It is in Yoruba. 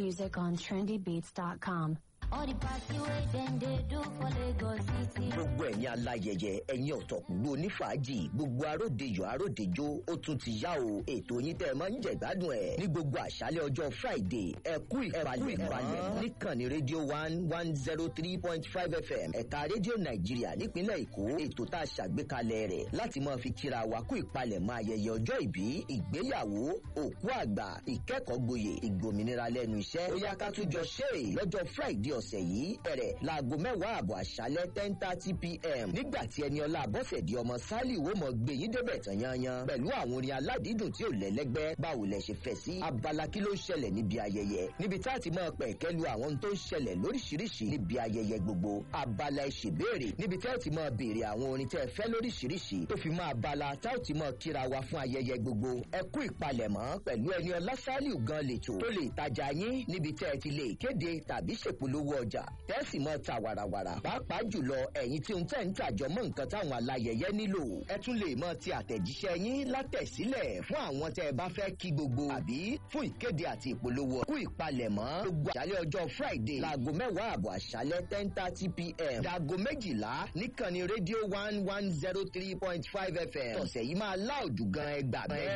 music on trendybeats.com. All the party wey dem dey do for Lagos City. gbogbo ẹ̀yin aláyẹyẹ ẹ̀yin ọ̀tọ̀kùngbò onífàájì gbogbo aródejò aródejò ó tún ti yá o ètò yín tẹ́ ẹ máa ń jẹ ìgbádùn ẹ̀ ní gbogbo àṣálẹ̀ ọjọ́ friday ẹ kú ìpalẹ̀ ìpalẹ̀ níkànnì rédíò one one zero three point five fm ẹ̀ka rédíò nàìjíríà nípínlẹ̀ èkó ètò tá a ṣàgbékalẹ̀ rẹ̀ láti máa fi kíra wa kú ìpalẹ̀ mọ́ ayẹyẹ ọjọ́ ìbí ìgbéyàwó òkú àgbà ìkẹ́kọ̀ọ́ gboyè ìgbòmìnira lẹ́nu iṣẹ́ ó yá ká tún jọ ṣe é lọ́jọ́ friday ọ̀sẹ̀ yìí bẹ̀rẹ̀ láago mẹ́wàá àbọ̀ àṣálẹ́ ten thirty pm nígbà tí ẹni ọlá abọ́sẹ̀dì ọmọ sálì wo mọ̀ gbé yín débẹ̀ tán yanyan pẹ̀lú àwọn orin aládìídùn tí ò lẹ́lẹ́gbẹ́ báwo lẹ ṣe fẹ́ sí abala kí ló ń ṣẹlẹ̀ níbi ayẹyẹ níbi tá a ti máa pẹ̀ kẹ́lu àwọn tó ń ṣẹlẹ̀ lóríṣiríṣi níbi ayẹyẹ gbogbo abala ìṣèbéèrè níbi tá a ti máa béèrè àwọn orin tẹ́ ẹ fẹ́ lóríṣiríṣi tó fi máa bala tá a ti máa kíra wa fún ayẹyẹ gbogbo ẹ kú ìpalẹ̀mọ́ pẹ̀lú ẹni ọlá sálì gan lètò tó lè tajà yín níbi tẹ́ ẹ ti lè kéde tàbí ṣèpolówó ọjà tẹ́sì mọ́ ta wàràwàrà pàápàá jùlọ ẹ̀yin tí ń tẹ̀ ń tàjọ mọ́ nǹkan táwọn alayẹyẹ nílò ẹ tún lè mọ ti àtẹ̀jíṣẹ́ yín látẹ̀sílẹ̀ fún àwọn tẹ́ ẹ bá fẹ́ kí gbogbo àbí fún ìkéde àti ìpolówó kú ìpalẹ̀mọ́ gbogbo àṣálẹ̀ ọjọ́ friday láago mẹ́wàá àbọ̀ àṣálẹ̀ ten thirty pm dago méjìlá níkànnì rédíò one one zero three point five fm tọ̀sẹ̀ yìí máa láòdù gan ẹgbàá bẹ́ẹ̀.